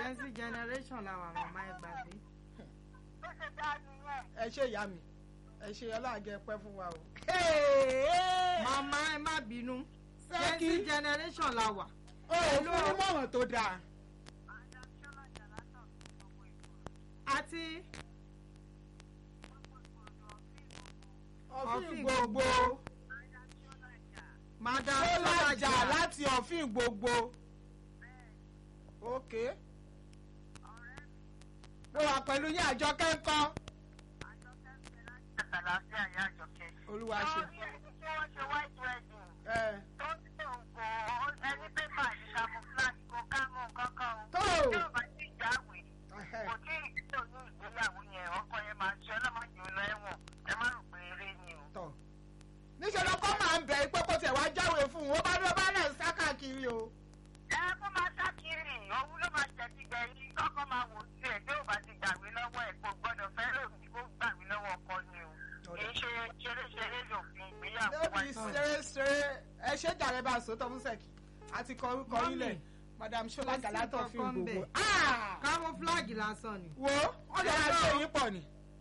gen z generation làwọn màmá ẹ gbàgbé. Bó ṣe dá nìyẹn. ẹ ṣe ìyá mi ẹ ṣe ọlọ́àgẹ pẹ́ fún wa o. màmá ẹ má bínú gen Sẹ́kí. z generation la wà. o ò fún ní mọ̀ràn tó dáa. Madam Ṣọlá Jàlátọ̀ fún gbogbo ètò. àti ọ̀fìn Ọ̀fìn gbogbo Madam Ṣọlá Jà. madam ó lájà sọlájà láti ọ̀fìn gbogbo. ok Ọ̀rẹ́ mi, mo wà pẹ̀lú yín àjọ kẹ́ńkọ́. Àjọkẹ́ ń bẹ láti àtàlàfíà ìyá Àjọkẹ́. olúwa ṣe. Àwọn ẹni tí wọ́n ṣe white wedding. ẹ tó ń tó nǹkan ẹni pépà ní camouflage kò ká mọ nǹkan kan o. tó tí ò bá ti jáwèé ẹhẹ́. kò tí ì tó ní ìgbéyàwó yẹn ọkọ yẹn máa ṣe ọlọ́mọdé lọ ẹ̀wọ̀n ẹ má rò pé eré ni o. tọ̀ níṣẹ́ lọ́kọ́ máa ń bẹ̀ pé kó tiẹ̀ wá jáwé fún un ó bá dúró bá náà sá káàkiri o. ẹ kó máa ṣàkiri òun ló máa tẹ̀sí gbẹ̀yìn kọ́kọ́ máa wò sí ẹ̀ tí ò bá ti gbàgbé lọ́wọ́ ẹ̀ kò gbọ́dọ̀ fẹ́ lòdì kó gbàgbé lọ́wọ́ ọkọ ni o. kì í ṣe ṣeré-ṣeré lòfin ìgbéyàwó lóbi wáyé. ṣeré ṣeré ẹ ṣe jàre bá a sòótọ́ fún sẹ́kì àti kọ orúkọ Mọ́mì. ilẹ̀ madam ṣọlá Kò sí gàlátọ̀ fi kankan gbogbo. bẹ̀. Ah! camouflage lásán ni. wo wọ́n lè ra ṣe yín pọ̀ ni.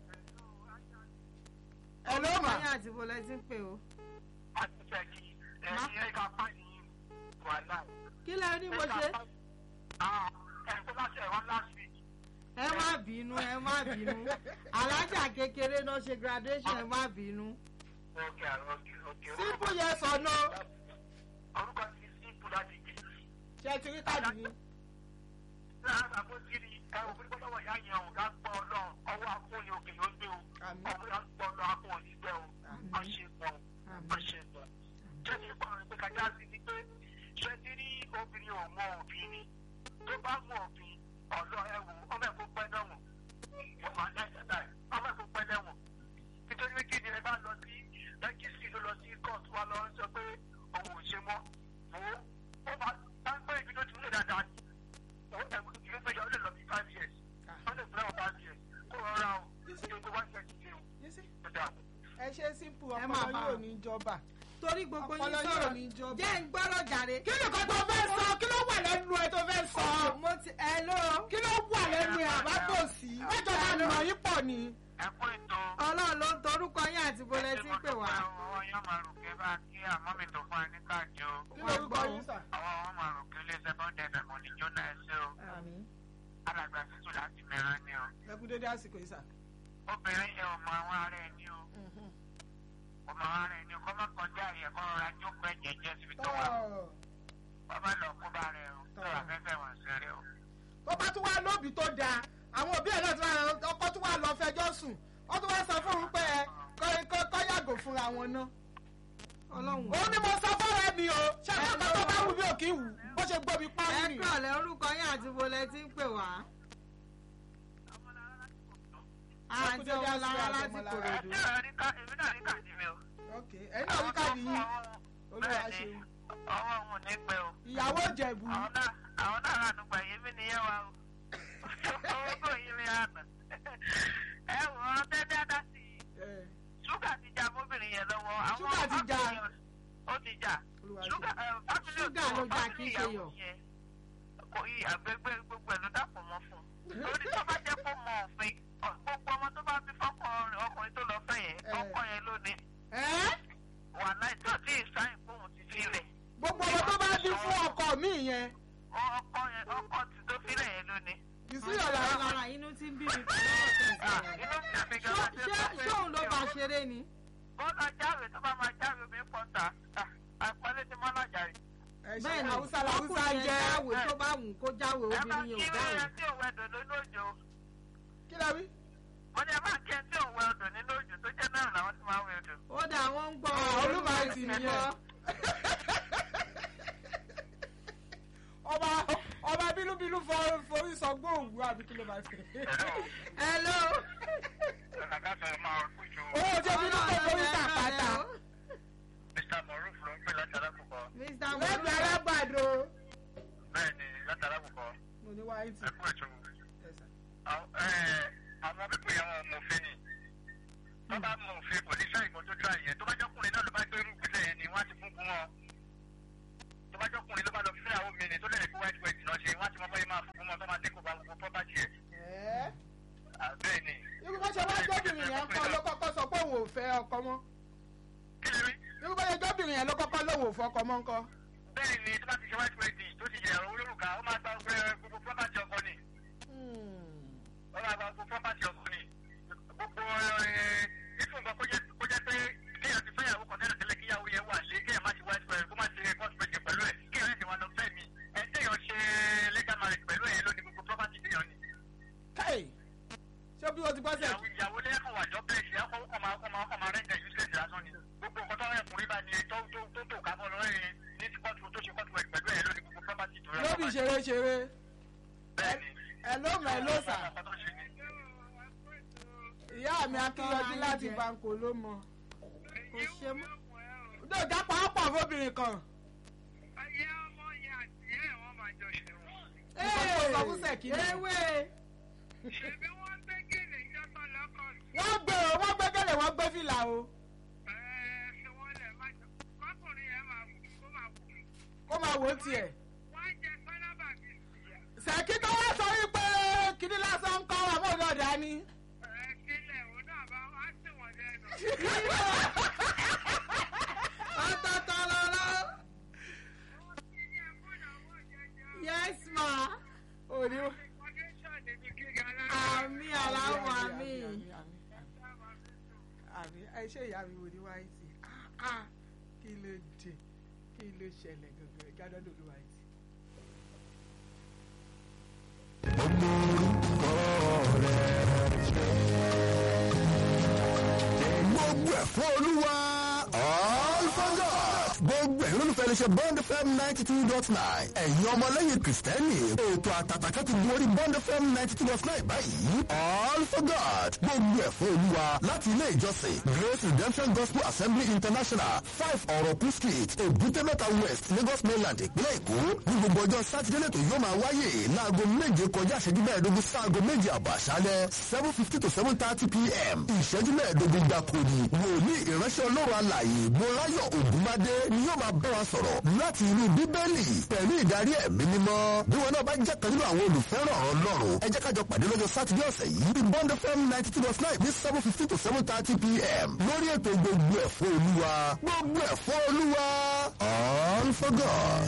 ẹ ló mà ọyàn àti bọ́lá ti ń pè o. àti tẹ̀lé ẹ̀yìn ẹ̀ka pàdé wàhálà. kí lẹ ní mo ṣe. ẹ̀ tó láṣẹ ẹ̀wọ̀n last week. ẹ má bínú ẹ má bínú alájà kékeré náà ṣe graduation ẹ má bínú. Okay, okay, okay. simple yes or no Orúkọ ti simple láti jẹ. ṣe ti rí káàdì yín. Lára àbó jírí ẹ ò gbé lọ́wọ́ ìyá yẹn o, ká gbọ́ ọlọ́run, ọwọ́ akóni òkè ló gbé o. Àmín. Ọwọ́ yà gbọ́ ọlọ́run akó òní gbẹ o. Má ṣe gbọ́ o, má ṣe gbọ́. Jẹ́ ní ipa rẹ̀ pé kájá sí ni pé ṣé ti rí obìnrin ò mọ òbí ni. Tó bá mọ òbí, ọ̀dọ́ ẹ wò ọmọ ẹ̀ kó pẹ́ dánwò. Ọmọ ẹ̀ kó pẹ́ dánwò. Nítorí pé kí ni ẹ bá lọ sí rẹ́gísírì ló lọ sí kóòtù wa lọ sọ pé òun ò ṣe mọ́. Wò ó, ó bá bá ń gbé ibi tó ti ń lè dáadáa ni ìwé péjọ ó lè lọ bí five years wọ́n lè fún ẹ̀wọ̀n five years kó rọra o ṣe kó one year ti dé o You see? tó dáa. ẹ ṣe simple Ẹ máa ọpọlọ bá yóò a. ní jọba. torí gbogbo yín Ọpọlọ yóò ní sọ̀rọ̀ jọba. jẹ́ ń gbọ́rọ̀ jàre. kí ni nǹkan tó fẹ́ sọ kí ló wà lẹ́nu ẹ tó fẹ́ sọ mo ti ẹ ló. kí ló wà lẹ́nu ẹ àbábòsí mẹ́jọ máa nà yín pọ̀ ni. ẹ kú ètò ọlọ́run ló ń torúkọ yín àti bọ́lá ti ń pè wá. ọwọ́ yóò máa rò kí ẹ bá kí àmọ́ mi tó fún ẹ ní káàdì o. kí lórúkọ yín sà. àwọn ọmọ máa rò kí ilé sẹ́kọ̀ndì ẹ̀fẹ̀ mọ̀ ní jóná ẹsẹ̀ o. àmín. alàgbà títù láti mìíràn ni o. ẹ kú dédé àsìkò yìí sà. obìnrin yẹn ò mọ àwọn ará ẹ ní o. ò mọ àwọn ará ẹ ní o kọ́ má kọjá yẹ kọ́ rọra jókòó ẹ̀jẹ̀ jẹ́ síbi tó wà. tọ́ wọ́n bá lọ kó bá rẹ o. tó afẹ́fẹ́ wọn ṣeré o. tó bá tún wá lóbi tó dáa àwọn òbí ẹ̀ náà tún wá ọkọ tún wá lọ fẹjọ́ sùn wọ́n tún wá sọ fún un pé ẹ kọ́- kọ́ kọ́ yàgò fúnra wọn náà. ọlọ́run. òun ni mo sọ fọ́ọ̀rẹ́ mi o ṣé àkókò tó bá wù mí ò kí wù bó ṣe gbóbi ẹ pálí ni. kọ̀lẹ́ orúkọ yín àti bọ́lá ti ń pè wá. àǹtí dédé ọmọlára àsìkò láti àti kòròdú. èmi náà rí káàdì mi o. ok ẹ̀yin náà rí káàdì yín olúwa ṣeun. ọwọ́ òun ní pẹ́ o. ìyàwó ìjẹ̀bù àwọn náà àwọn náà rà nígbà yìí mí nìyẹn wa o. owó kò yí mi àná. ẹ wò ó tẹ́tẹ́ dá sí i. ẹ̀, ṣúgà ti já mọ́bìnrin yẹn lọ́wọ́. àwọn Ṣúgà ti já. fámìlì- ó ti já. olúwa ṣúgà ṣeun. ẹ, fámìlì Ṣúgà ọ̀tọ̀, ló já fámìlì kí n ṣe ìyàwó yọ̀. yẹn. kò yí àgbẹ̀gbẹ̀ gbogbo ẹ̀ ló dàpọ̀ mọ́ fún un. lórí tó bá jẹ́ kó mọ òfin ọ- gbogbo ọmọ tó bá bí fọ́kùnrin ọkùnrin tó lọ fẹ́ yẹn Eh. ọkọ yẹn lónìí ẹ́ wà láì tó tí ì sáyìn fóun ti fi rẹ̀. gbogbo ọmọ tó bá bí fún ọkọ mi yẹn ọkọ yẹn ọkọ ti tó fi rẹ̀ yẹn lónìí. ìsúyọ̀ làwọn lára inú tí ń bí mi pẹ̀lú ọ̀sẹ̀ Ah, ìṣẹ̀lẹ̀. inú mi àfi gan Ṣó- láti ṣé sọ pé ṣé òun ló bá ṣeré ni. bọ́lá jáwé tó bá máa jáwé mi pọ́ńtà àpẹẹrẹ ti mọ́ lájà rẹ̀. bẹ́ẹ̀ ni haúsá làwùsá ọkùnrin yẹn jẹ́ jáwé tó bá wù kó jáwé ẹ máa obìnrin kí yẹn ò jáwé. ẹ tí òun ẹ̀dùn nínú òjò kí lẹ wí. wọ́n ní ẹ máa kí ẹ tí òun ẹ̀dùn nínú òjò tó jẹ́ náà làwọn ti máa ń wẹ̀ ẹ̀dùn. ó dà wọ́n ń gbọ́ Ah, olúmọ̀ọ́tì nìyẹn. ọba ọba bínúbínú fọ- forí sọ gbóòwú àbí kí ló máa ṣe. hello. Àgàtà máa kújù owó tí bínú kò forí sàpàtà Mr. Moruf ló ń pè láti alákùkọ. Mr. lẹ́gbẹ̀ẹ́ Molu. alágbàdo. Bẹ́ẹ̀ ni láti alákùkọ. mo ní wáyé tì. Ẹ kú ètò. Àwọn pípé yẹn wọn mọ̀ òfin ni. Tó bá mọ̀ òfin kò ní sáyìn kan tó dúrà yẹn. Tó bá jọ́kùnrin náà ló bá gbé irú ìgbésẹ̀ yẹn ni wọ́n á ti fún fún wọn. tó bá jọkùnrin ló bá lọ fẹ́ àwọn obìnrin tó lè fi white wedding náà ṣe wọ́n ti mọ bóyá máa fún wọn tó máa tẹ́kọ̀ọ́ bá gbogbo property ẹ̀. ẹ́ bẹ́ẹ̀ ni. irú bá ṣe wá jọ́bìnrin yẹn kọ́ ló kọ́kọ́ sọ pé òun ò fẹ́ ọkọ mọ́ kí lè rí. irú bá ṣe jọ́bìnrin yẹn ló kọ́kọ́ lóun ò fọkọ mọ́ ńkọ́. bẹ́ẹ̀ ni tó bá ti ṣe white wedding tó ti yẹ olórùka ó máa gba gbogbo property ọkọ ni. ó máa gba gbogbo property ọkọ ni. gbogbo ìfún nǹkan kó jẹ́ kó jẹ́ pé kéèyàn ti fẹ́yàwó kan tẹ́lẹ̀ tẹ́lẹ̀ kíyàwó yẹn wà lé kéèyàn má ṣe white wedding kó má ṣe court wedding pẹ̀lú ẹ̀ kéèyàn ẹ̀sìn wọn lọ fẹ́ mi ẹ̀ téèyàn ṣe legal marriage pẹ̀lú ẹ̀ lónìí gbogbo property téèyàn ni. Hey! ṣé bí o ti gbọ́sẹ̀ ìyàwó ìyàwó lẹ́yìn wà jọ bẹ́ẹ̀ ṣe ọkọ̀ ọmọ ọmọ ọmọ rẹ̀ ń jẹ́ useless lásán ni gbogbo nǹkan tó rẹ̀ kùnrin bá ní tó tó tó tó kábọ̀ lọ́rẹ́ yẹn ní ti kọ́tù tó ṣe kọ́tù ẹ̀ pẹ̀lú ẹ̀ lónìí gbogbo property tó rẹ̀ lóbi ṣeré ṣeré bẹ́ẹ̀ ni ẹ ló mọ̀ ẹ ló sà ọkọ̀ tó ṣe ni. ìyá mi akínyọjú láti banko ló mọ. kò ṣe mọ́. dòjá pàápàá fóbìnrin kan. ayé ọmọ yẹn àti ẹ̀ wọ́n máa jọ ṣe wọn. nǹkan tó sọ fún sẹ̀kí ni. ewé ṣèbí wọ́n gbé gèlè ìjọba lọ́kọ̀ wọ́n gbé o wọ́n gbé gẹ́lẹ̀ wọ́n gbé fìlà o ẹ̀ fi wọ́n lẹ̀ má jọ kọ́kùnrin yẹn máa wù kó máa wù kó máa wò ó tiẹ̀. wọ́n jẹ sálábà bí ìyá sẹ̀kí tó wá sọ wípé kíní lásán ń kọ́ àmọ́ òun ọ̀dà ni. ẹ̀ sílẹ̀ òun náà bá wá sí wọn lẹ́nu. ọ̀tọ̀ọ̀tọ̀ lọ́rọ́ yes ma òní. àmì aláwọ̀ àmì àmì ẹ ṣe ìyá mi wò ní wáìtì kí ló dé kí ló ṣẹlẹ̀ gangan gádọ́ lórí wáìtì. gbogbo ẹ̀ fún olúwa all for God. gbogbo ẹ̀ lólùfẹ́ iléeṣẹ́ bond fm ninety two dot nine ẹ̀yin ọmọlẹ́yìn kìrìsìtẹ́nì ètò àtàtàkà ti gun orí bond fm ninety two dot nine báyìí all for God. gbogbo ẹ̀ fún olúwa láti ilé ìjọsìn grace redemption gospel assembly international five ọ̀rọ̀kú street èbúté-mẹ́ta west lagos mainland ìpínlẹ̀ èkó ní gbogbo ọjọ́ sátidé lẹ́tọ̀ yóò máa wáyé láago méje kọjá ìṣẹ́jú mẹ́ẹ̀ẹ́dógún sáago méje àbọ̀ àṣálẹ́ seven fifty to seven thirty pm ìṣẹ́jú mẹ́ẹ̀ẹ́dógún gbáko ni wòlíì ìránṣẹ́ ọlọ́run alàyè mọ́láyọ̀ ògúnmádé ni yóò máa bá wa sọ̀rọ̀ láti inú bíbélì pẹ̀lú ìdarí ẹ̀mí mímọ́ bí wọn náà bá jẹ́ kan nínú àwọn olùfẹ́ràn ọlọ́run ẹ jẹ́ kájọ pàdé lọ́jọ́ sátidé ọ̀sẹ̀ yìí ní bond fm ninety two point nine ní seven fifty to seven thirty pm lórí ètò gbogbo ẹ̀fọ́ olúwa gbogbo ẹ̀fọ́ olúwa all for god.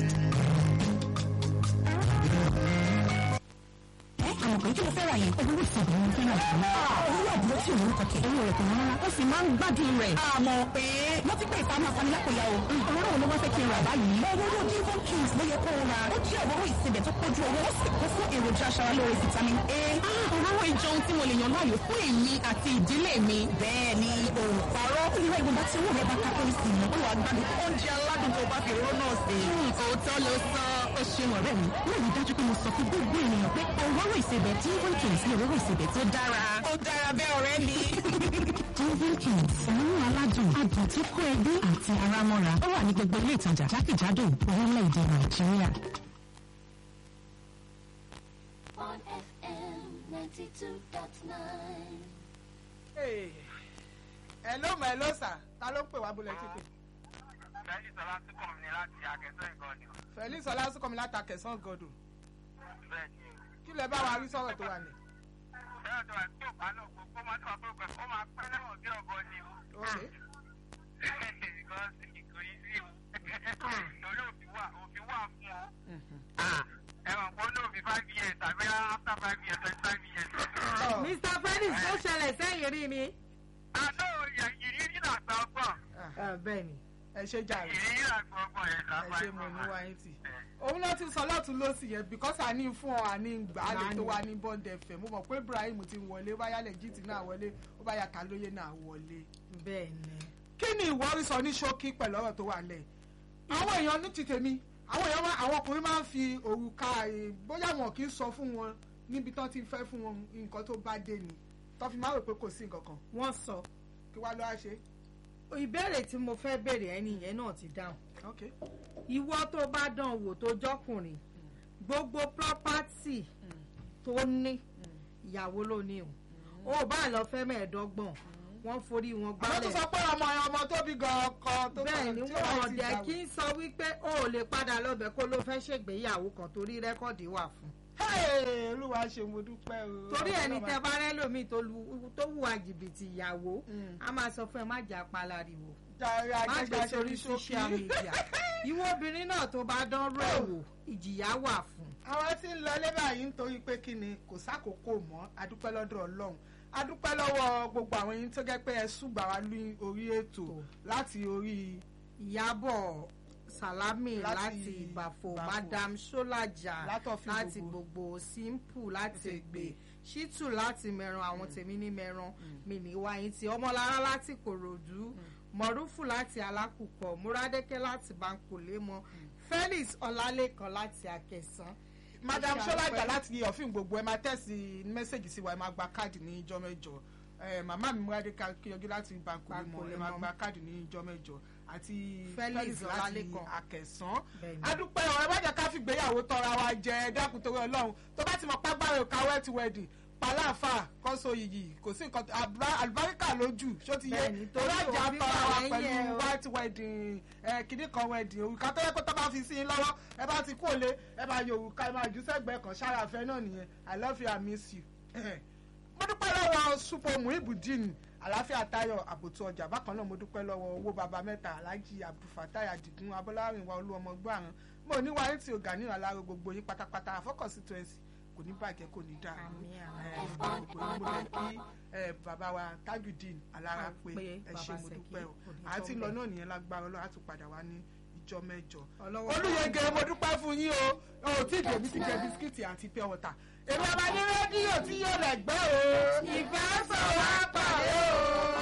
àwọn kan tí mo fẹ́ ra yẹn owó ìsọ̀rọ̀ mo fẹ́ ra jù lọ. owó àdúró tí òun kọ̀kẹ́ owó rẹ̀ kò ní rárá ó sì máa ń gbádùn rẹ̀. àmọ́ pé wọ́n ti pè ìfamọ́ afanilápòyà o. òróró wo ló wá fẹ́ kí n rà báyìí. òróró divon kings ló yẹ kó o ra. ó jẹ́ òróró ìsebẹ̀ tó kójú owó ó sì kún fún èròjà aṣaralóore vitamin a. òróró ìjọun tí mo lè yàn láàyò fún èmi àti ìdílé mi. bẹ́ẹ̀ ni òǹparọ́ ìwé ìgbọ̀nba tí owó rẹ̀ bá ká pẹ́ẹ́sì sí i. ó wà gbádùn oúnjẹ aládùn tó bá fi òróró náà sí. òótọ́ ló sọ ó ṣeun ọ̀rẹ́ mi. wọ́n rí dájú pé mo sọ fún gbogbo ènìyàn pé òróró ìsebẹ̀ divon kings ní òróró ìsebẹ̀ tó dára. ó dára bẹ́ẹ̀ ọ̀rẹ́ mi. divon kings òórùn aládùn adùn tí kó ẹbí àti ara mọ́ra ó wà ní gbogbo ilé ìtajà jákèjádò orílẹ̀-èdè nàìjíríà. on FM 92.9. ẹ ló mọ̀ ẹ ló sà ta ló ń pè wá bólẹ̀ tí pè. Fẹ́lí sọlá tí kò ní láti akẹ́sọ́ ìkan ni o. felix ọlásùnkànmí látàkẹ̀sán gọdọ̀ Bẹ́ẹ̀ ni. kí lẹ bá wa rí sọ̀rọ̀ tó wà ní. Bẹ́ẹ̀ tó àti tó bá náà gbogbo máa tó àpò ìgbà ó máa pẹ́ lẹ́wọ̀n bí ọ̀gọ́ ni o. Okay. Because kò yí sí o. Torí òfin wà òfin wà fún o. Ẹ̀wọ̀n kó ní òfin five years tàbí after five years twenty five years. Oh. mr felix ó ṣẹlẹ̀ sẹ́yìn rí ni. Àná ìrírí náà gba ọgbọ́n. Ah, bẹ́ẹ̀ ni ẹ ṣe jàre Ìrírí náà gba ọgbọ́n yẹn ẹ lápá ṣe mo ní wáyé tì. òun náà ti sọ lọ́tún lọ́sì yẹn because àní fún ọ àní gbà á lè tó wá ní bond fm mo mọ̀ pé ibrahim ti wọlé báyà lẹ́jìtì náà wọlé ó bá yà kálóyè náà wọlé. bẹ́ẹ̀ ni. kí ni ìwọ rí sọ ní ṣókí pẹ̀lú ọ̀rọ̀ tó wà lẹ̀ àwọn èèyàn ní ti tèmi àwọn èèyàn máa- àwọn ọkùnrin máa ń fi òrùka eh, bóyá wọn kì í sọ fún wọn níbi tán ti fẹ́ fún wọn nǹkan tó bá dé ni tán fi máa rò pé kò sí nǹkan kan wọ́n sọ kí wá ló wá ṣe. ìbéèrè tí mo fẹ́ béèrè ẹni yẹn náà ti dáhùn. ok ìwọ tó bá dán wò tó jọkùnrin gbogbo property tó ní ìyàwó ló ní o ò bá lọ fẹ́ mẹ́ẹ̀ẹ́dọ́gbọ̀n wọ́n forí wọn àwọn tó gbálẹ̀ sọ pé ọmọ ọmọ tó bí gan ọkọ tó bẹ́ẹ̀ ni tí ó bá wọ́n ti dẹ̀ dàwó. kí n sọ wípé o ò lè padà lọ́bẹ̀ kó ló fẹ́ ṣègbéyàwó kan torí rẹ́kọ̀dì wà fún Hey, olúwa ṣe mo dúpẹ́ o. torí ẹni Ọlọ́run tẹ bá rẹ́ lómi tó lu- tó hùwà jìbìtì ìyàwó Mm. a máa sọ fún ẹ má jà palariwo jàre má ajẹ́gbẹ́ gbé ṣe sórí ní social ṣókí. media ìwọ obìnrin náà tó bá dán rú ẹ̀ wò ìjìyà wà fún àwọn tí ń lọ ilé báyìí nítorí pé kí ni kò sákòókò mọ́ adúpẹ́ lọ́dọ̀ ọlọ́run adúpẹ́ lọ́wọ́ gbogbo àwọn yín tó jẹ́ pé ẹ ṣùgbà wá ní orí ètò láti orí ìyábọ̀ salami Láti láti ìbàfò Ìbàfò. madam sọlájà Látọ̀fin láti gbogbo. gbogbo simple láti Láti ègbè Ègbè. ṣítù láti mẹran àwọn tèmi ní mẹran mi ní wáyé tí ọmọlára láti kòròdú mọrúfù láti alákùkọ múradékẹ láti bankolémọ felix ọlálẹkan láti akẹsàn madam Ẹ ṣe sọlájà àdúpẹ́. láti ọ̀fìn gbogbo ẹ máa tẹ̀sí mẹ́sẹ̀gì sí wa ẹ máa gba káàdì ní ìjọ mẹ́jọ Eh, màmá mi múradé kíyọjú láti bankolémọ ẹ máa Bankolémọ. gba káàdì ní ìjọ mẹ́jọ àti Felix felix láti Ọlálékan. akẹsàn Bẹ́ẹ̀ni. adúpẹ́ ọ̀rọ̀ ẹ má jẹ́ ká fi gbéyàwó tọra wa jẹ ẹ dákun torí ọlọ́run tó bá ti mọ págbára òkà wẹ́ẹ̀tì wẹ̀dì pàláfà kọ́sọ yìí kò sí nǹkan àbá- àlùbáríkà lójú ṣó ti yé Bẹ́ẹ̀ni, torí ọlọ́jà òbí tọra wa wà lẹ́yìn ẹ pẹ̀lú o. white wedding ẹ kìíní kan wedding òrùka tó yẹ kó tó bá fi sí i lọ́wọ́ ẹ bá ti kú òlé ẹ bá yọ òrùka ẹ máa jù sẹ́gbẹ̀ẹ́ kan sára àfẹ́ náà nìyẹn i love you i miss you. mo dúpẹ́ lọ́wọ́ supo muhibudin àláfíà tayo àbòtú ọjà bákan náà mo dúpẹ́ lọ́wọ́ owó baba mẹ́ta alhaji abdulfatai adigun abọ́lárinwa olúọmọ gbọ́àrán mo ní wáyé tí o gà ní ìrànlára gbogbo yín pátápátá àfọ́kọ̀sí twenty kò ní bàjẹ́ kò ní dáa Àmín, ẹ kò ní mo lè kí ẹ, bàbá wa tajudeen alára pé Pé ẹ ṣe Baba mo Sẹ̀kí dúpẹ́ o kò ní àti tán lọ bẹ́ẹ̀. náà nìyẹn lágbára ọlọ́run á tún padà wá ní ìjọ mẹ́jọ Ọlọ́wọ́ olùyẹgẹ mo dúpẹ́ fún yín o o tí ìdèmí ti jẹ bisikíìtì àti pure water èmi ọba ní rédíò tí yóò lẹ̀ gbẹ́ o ìfẹ́ sọ̀rọ̀ àpàdé o.